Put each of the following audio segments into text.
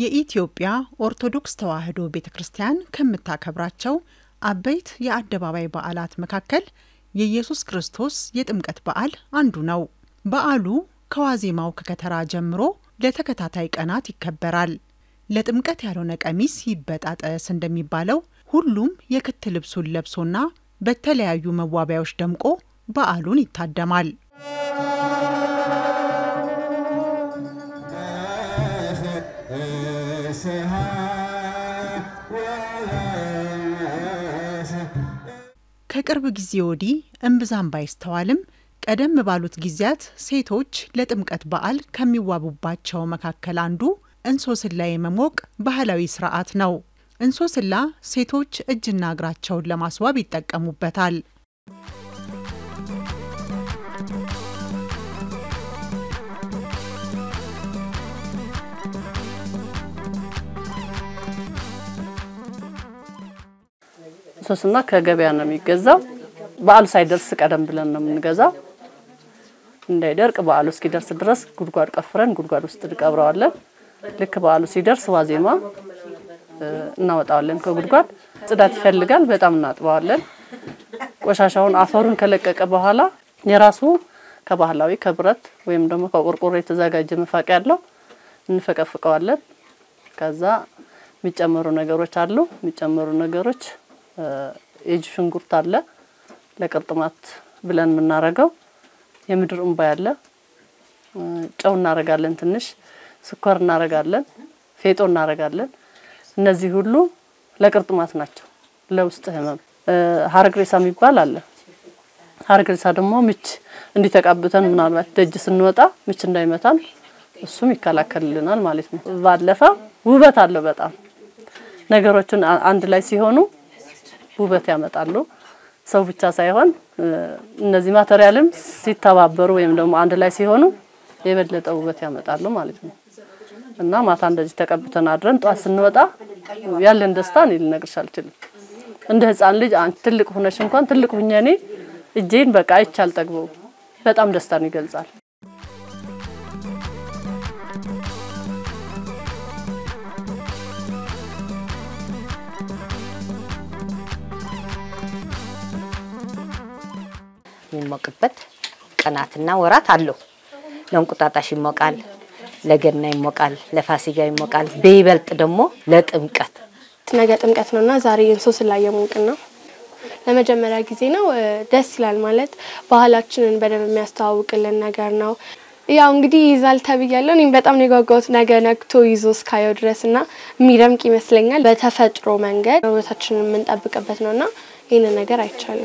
የኢትዮጵያ ኦርቶዶክስ ተዋሕዶ ቤተ ክርስቲያን ከምታከብራቸው አበይት የአደባባይ በዓላት መካከል የኢየሱስ ክርስቶስ የጥምቀት በዓል አንዱ ነው። በዓሉ ከዋዜማው ከከተራ ጀምሮ ለተከታታይ ቀናት ይከበራል። ለጥምቀት ያልሆነ ቀሚስ ይበጣጠስ እንደሚባለው ሁሉም የክት ልብሱን ለብሶና በተለያዩ መዋቢያዎች ደምቆ በዓሉን ይታደማል። ከቅርብ ጊዜ ወዲህ እምብዛም ባይስተዋልም ቀደም ባሉት ጊዜያት ሴቶች ለጥምቀት በዓል ከሚዋቡባቸው መካከል አንዱ እንሶስላ የመሞቅ ባህላዊ ስርዓት ነው። እንሶስላ ሴቶች እጅና እግራቸውን ለማስዋብ ይጠቀሙበታል። እንሶስላ ከገበያ ነው የሚገዛው። በዓሉ ሳይደርስ ቀደም ብለን ነው የምንገዛው። እንዳይደርቅ በዓሉ እስኪደርስ ድረስ ጉድጓድ ቀፍረን ጉድጓድ ውስጥ እንቀብረዋለን። ልክ በዓሉ ሲደርስ ዋዜማ እናወጣዋለን ከጉድጓድ። ጽዳት ይፈልጋል። በጣም እናጥበዋለን። ቆሻሻውን አፈሩን ከለቀቀ በኋላ የራሱ ከባህላዊ ከብረት ወይም ደግሞ ከቆርቆሮ የተዘጋጀ መፋቂያ ያለው እንፈቀፍቀዋለን። ከዛ የሚጨመሩ ነገሮች አሉ። የሚጨመሩ ነገሮች የእጅ ሽንኩርት አለ ለቅርጥማት ብለን የምናረገው የምድር እንባ ያለ ጨው እናረጋለን፣ ትንሽ ስኳር እናረጋለን፣ ፌጦ እናረጋለን። እነዚህ ሁሉ ለቅርጥማት ናቸው። ለውስጥ ህመም ሀረግሬሳ የሚባል አለ። ሀረግሬሳ ደግሞ ምች እንዲተቃብተን ምናልባት ደጅ ስንወጣ ምች እንዳይመታን እሱም ይከላከልልናል ማለት ነው። ባለፈ ውበት አለው በጣም ነገሮችን አንድ ላይ ሲሆኑ ውበት ያመጣሉ። ሰው ብቻ ሳይሆን እነዚህ ማቴሪያልም ሲተባበሩ ወይም ደግሞ አንድ ላይ ሲሆኑ የበለጠ ውበት ያመጣሉ ማለት ነው። እና ማታ እንደዚህ ተቀብተን አድረን ጧት ስንወጣ ያለን ደስታ እኔ ልነግርሽ አልችልም። እንደ ህፃን ልጅ አንቺ ትልቅ ሆነሽ እንኳን ትልቅ ሁኜ እኔ እጄን በቃ አይቼ አልጠግበው። በጣም ደስታን ይገልጻል። የሚሞቅበት ቀናትና ወራት አለው። ለእንቁጣጣሽ ይሞቃል፣ ለገና ይሞቃል፣ ለፋሲጋ ይሞቃል። በይበልጥ ደግሞ ለጥምቀት ነገ ጥምቀት ነውና ዛሬ እንሶስላ እየሞቅን ነው። ለመጀመሪያ ጊዜ ነው። ደስ ይላል። ማለት ባህላችንን በደንብ የሚያስተዋውቅልን ነገር ነው። ያው እንግዲህ ይይዛል ተብያለሁ። እኔም በጣም ነው የጓጓሁት ነገ ነግቶ ይዞ እስካየው ድረስ እና የሚደምቅ ይመስለኛል። በተፈጥሮ መንገድ ውበታችንን የምንጠብቅበት ነውና ይህንን ነገር አይቻለሁ።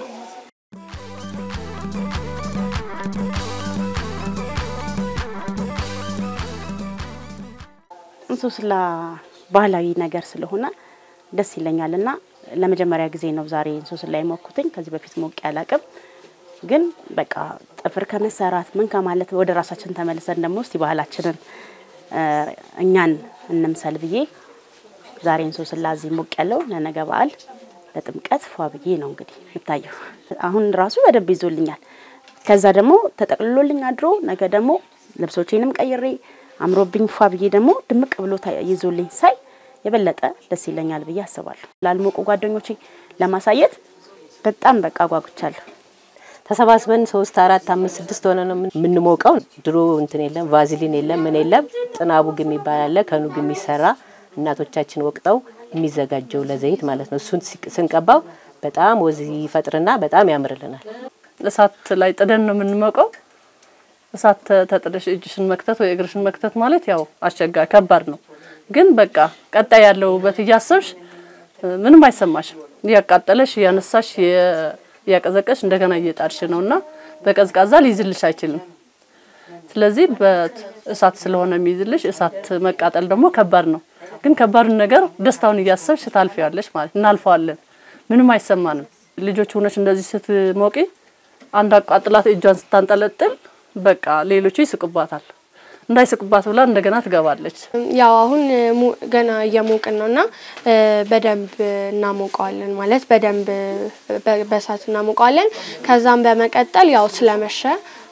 እንሶስላ ባህላዊ ነገር ስለሆነ ደስ ይለኛል እና ለመጀመሪያ ጊዜ ነው ዛሬ እንሶስላ የሞኩትኝ። ከዚህ በፊት ሞቅ ያላቅም ግን በቃ ጥፍር ከመሰራት ምን ከማለት ወደ ራሳችን ተመልሰን ደግሞ እስቲ ባህላችንን እኛን እንምሰል ብዬ ዛሬ እንሶስላ እዚህ ሞቅ ያለው ለነገ በዓል ለጥምቀት ፏ ብዬ ነው እንግዲህ የምታየው። አሁን ራሱ በደንብ ይዞልኛል። ከዛ ደግሞ ተጠቅልሎልኝ አድሮ ነገ ደግሞ ልብሶቼንም ቀይሬ አምሮብኝ ፏ ብዬ ደግሞ ድምቅ ብሎ ይዞልኝ ሳይ የበለጠ ደስ ይለኛል ብዬ አስባለሁ። ላልሞቁ ጓደኞቼ ለማሳየት በጣም በቃ ጓጉቻለሁ። ተሰባስበን ሶስት አራት አምስት ስድስት ሆነ ነው የምንሞቀው። ድሮ እንትን የለም ቫዝሊን የለም ምን የለም። ጥናቡ ግም ይባላል ከኑግ የሚሰራ እናቶቻችን ወቅጠው የሚዘጋጀው ለዘይት ማለት ነው። እሱን ስንቀባው በጣም ወዝ ይፈጥርና በጣም ያምርልናል። እሳት ላይ ጥደን ነው የምንሞቀው። እሳት ተጥደሽ እጅሽን መክተት ወይ እግርሽን መክተት ማለት ያው አስቸጋሪ ከባድ ነው። ግን በቃ ቀጣይ ያለው ውበት እያሰብሽ ምንም አይሰማሽም። እያቃጠለሽ እያነሳሽ እያቀዘቀሽ እንደገና እየጣድሽ ነውና በቀዝቃዛ ሊይዝልሽ አይችልም። ስለዚህ በእሳት ስለሆነ የሚይዝልሽ እሳት መቃጠል ደግሞ ከባድ ነው። ግን ከባዱን ነገር ደስታውን እያሰብሽ ታልፊያለሽ ማለት እናልፈዋለን። ምንም አይሰማንም። ልጆች ሆነሽ እንደዚህ ስትሞቂ አንድ አቃጥላት እጇን ስታንጠለጥል በቃ ሌሎቹ ይስቁባታል። እንዳይስቁባት ብላ እንደገና ትገባለች። ያው አሁን ገና እየሞቅን ነው እና በደንብ እናሞቀዋለን ማለት በደንብ በእሳት እናሞቀዋለን። ከዛም በመቀጠል ያው ስለመሸ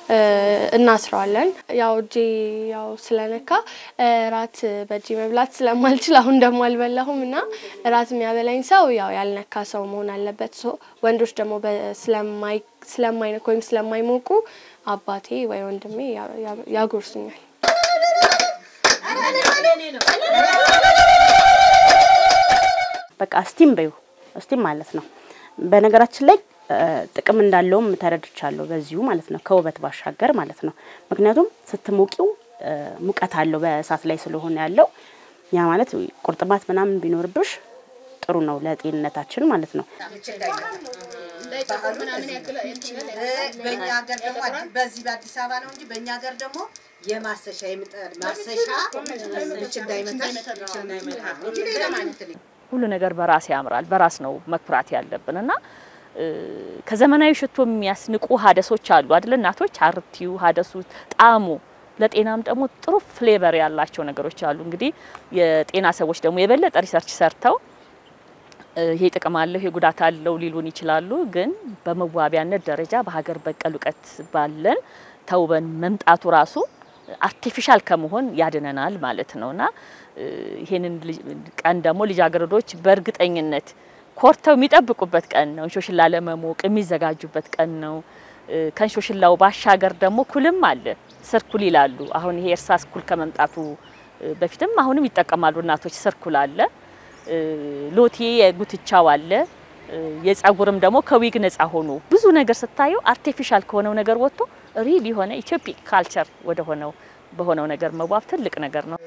እናስረዋለን። ያው እጄ ያው ስለነካ እራት በእጄ መብላት ስለማልችል አሁን ደግሞ አልበላሁም እና እራት የሚያበላኝ ሰው ያው ያልነካ ሰው መሆን አለበት። ሶ ወንዶች ደግሞ ስለማይነኩ ወይም ስለማይሞቁ አባቴ ወይ ወንድሜ ያጎርሱኛል። በቃ ስቲም በዩ ስቲም ማለት ነው። በነገራችን ላይ ጥቅም እንዳለውም ተረድቻለሁ በዚሁ ማለት ነው፣ ከውበት ባሻገር ማለት ነው። ምክንያቱም ስትሞቂው ሙቀት አለው በእሳት ላይ ስለሆነ ያለው ያ ማለት ቁርጥማት ምናምን ቢኖርብሽ ጥሩ ነው ለጤንነታችን ማለት ነው። በእኛ ሀገር ደግሞ በዚህ በአዲስ አበባ ነው እንጂ በእኛ ሀገር ደግሞ የማሰሻ የምጣድ ማሰሻ ምች እንዳይመታሽ ምች እንዳይመታ እንጂ ሌላ ማለት ነው። ሁሉ ነገር በራስ ያምራል። በራስ ነው መኩራት ያለብን እና ከዘመናዊ ሽቶ የሚያስንቁ ሀደሶች አሉ አይደል? እናቶች አርቲው ሀደሱ ጣዕሙ ለጤናም ደግሞ ጥሩ ፍሌቨር ያላቸው ነገሮች አሉ። እንግዲህ የጤና ሰዎች ደግሞ የበለጠ ሪሰርች ሰርተው ይሄ ጥቅም አለው ይሄ ጉዳት አለው ሊሉን ይችላሉ። ግን በመዋቢያነት ደረጃ በሀገር በቀል እውቀት ባለን ተውበን መምጣቱ ራሱ አርቲፊሻል ከመሆን ያድነናል ማለት ነውና ይሄንን ቀን ደግሞ ልጃገረዶች በእርግጠኝነት ኮርተው የሚጠብቁበት ቀን ነው። እንሾሽላ ለመሞቅ የሚዘጋጁበት ቀን ነው። ከእንሾሽላው ባሻገር ደግሞ ኩልም አለ። ስርኩል ይላሉ። አሁን ይሄ እርሳስ ኩል ከመምጣቱ በፊትም አሁንም ይጠቀማሉ እናቶች። ስርኩል አለ፣ ሎቴ የጉትቻው አለ፣ የጸጉርም ደግሞ ከዊግ ነጻ ሆኖ ብዙ ነገር ስታየው አርቲፊሻል ከሆነው ነገር ወጥቶ ሪል የሆነ ኢትዮፒክ ካልቸር ወደ ሆነው በሆነው ነገር መዋብ ትልቅ ነገር ነው።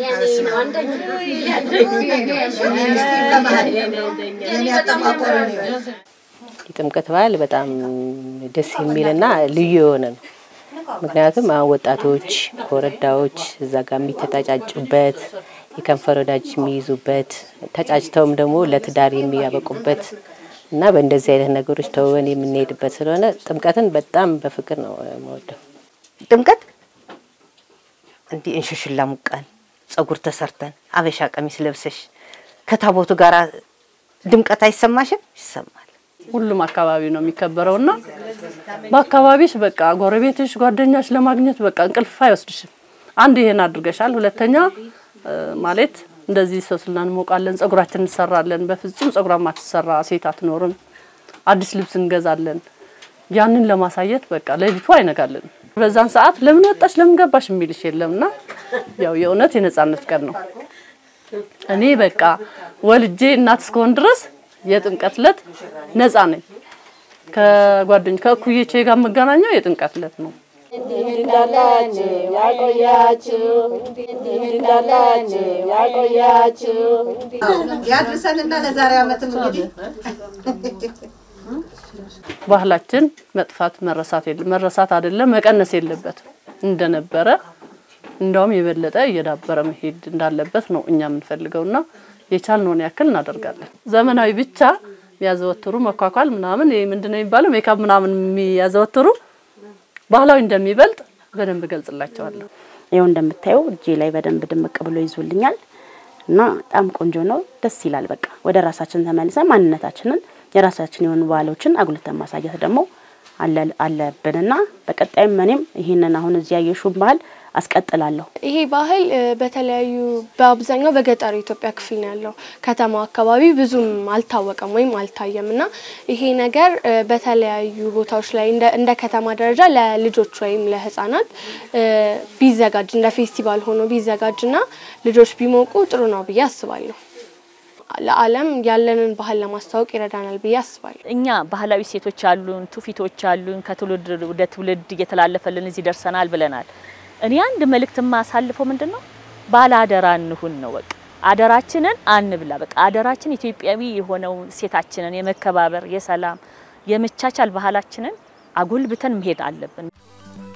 የጥምቀት በዓል በጣም ደስ የሚልና ልዩ የሆነ ነው። ምክንያቱም አሁን ወጣቶች ኮረዳዎች እዛ ጋር የሚተጫጩበት የከንፈር ወዳጅ የሚይዙበት ተጫጭተውም ደግሞ ለትዳር የሚያበቁበት እና በእንደዚህ አይነት ነገሮች ተውበን የምንሄድበት ስለሆነ ጥምቀትን በጣም በፍቅር ነው የምወደው። ጥምቀት እንዲህ እንሽሽላ ሙቀን ጸጉር ተሰርተን አበሻ ቀሚስ ለብሰሽ ከታቦቱ ጋር ድምቀት አይሰማሽም? ይሰማል። ሁሉም አካባቢ ነው የሚከበረውና በአካባቢሽ በቃ ጎረቤትሽ፣ ጓደኛሽ ለማግኘት በቃ እንቅልፍ አይወስድሽም። አንድ ይሄን አድርገሻል። ሁለተኛ ማለት እንደዚህ ሰስላ እንሞቃለን፣ ጸጉራችን እንሰራለን። በፍጹም ጸጉራ ማትሰራ ሴት አትኖርም። አዲስ ልብስ እንገዛለን። ያንን ለማሳየት በቃ ሌሊቱ አይነጋልን። በዛን ሰዓት ለምን ወጣሽ ለምን ገባሽ የሚልሽ የለምና ያው የእውነት የነጻነት ቀን ነው። እኔ በቃ ወልጄ እናት እስከሆን ድረስ የጥምቀት ዕለት ነጻ ነኝ። ከጓደኞች ከእኩዮቼ ጋር የምገናኘው የጥምቀት ዕለት ነው። እንዳላችሁ ያቆያችሁ እንዳላችሁ ያቆያችሁ ያድርሰንና ለዛሬ ዓመትም እንግዲህ ባህላችን መጥፋት መረሳት የለም መረሳት አይደለም መቀነስ የለበትም እንደነበረ እንደውም የበለጠ እየዳበረ መሄድ እንዳለበት ነው እኛ የምንፈልገውና የቻልነውን ያክል እናደርጋለን። ዘመናዊ ብቻ የሚያዘወትሩ መኳኳል ምናምን ይሄ ምንድነው የሚባለው ሜካፕ ምናምን የሚያዘወትሩ ባህላዊ እንደሚበልጥ በደንብ እገልጽላቸዋለሁ። ይኸው እንደምታየው እጄ ላይ በደንብ ድምቅ ብሎ ይዞልኛል እና በጣም ቆንጆ ነው። ደስ ይላል። በቃ ወደ ራሳችን ተመልሰን ማንነታችንን የራሳችን የሆኑ ባህሎችን አጉልተን ማሳየት ደግሞ አለብንና በቀጣይም እኔም ይህንን አሁን እዚህ ያየሽውን ባህል አስቀጥላለሁ። ይሄ ባህል በተለያዩ በአብዛኛው በገጠሩ ኢትዮጵያ ክፍል ነው ያለው። ከተማው አካባቢ ብዙም አልታወቀም ወይም አልታየም እና ይሄ ነገር በተለያዩ ቦታዎች ላይ እንደ ከተማ ደረጃ ለልጆች ወይም ለሕፃናት ቢዘጋጅ እንደ ፌስቲቫል ሆኖ ቢዘጋጅና ልጆች ቢሞቁ ጥሩ ነው ብዬ አስባለሁ። ለዓለም ያለንን ባህል ለማስተዋወቅ ይረዳናል ብዬ አስባለሁ። እኛ ባህላዊ ሴቶች አሉን፣ ትውፊቶች አሉን፣ ከትውልድ ወደ ትውልድ እየተላለፈልን እዚህ ደርሰናል ብለናል። እኔ አንድ መልእክት የማሳልፈው ምንድን ነው? ባለ አደራ እንሁን ነው። በቃ አደራችንን አንብላ። በቃ አደራችን ኢትዮጵያዊ የሆነው ሴታችንን የመከባበር፣ የሰላም፣ የመቻቻል ባህላችንን አጎልብተን መሄድ አለብን።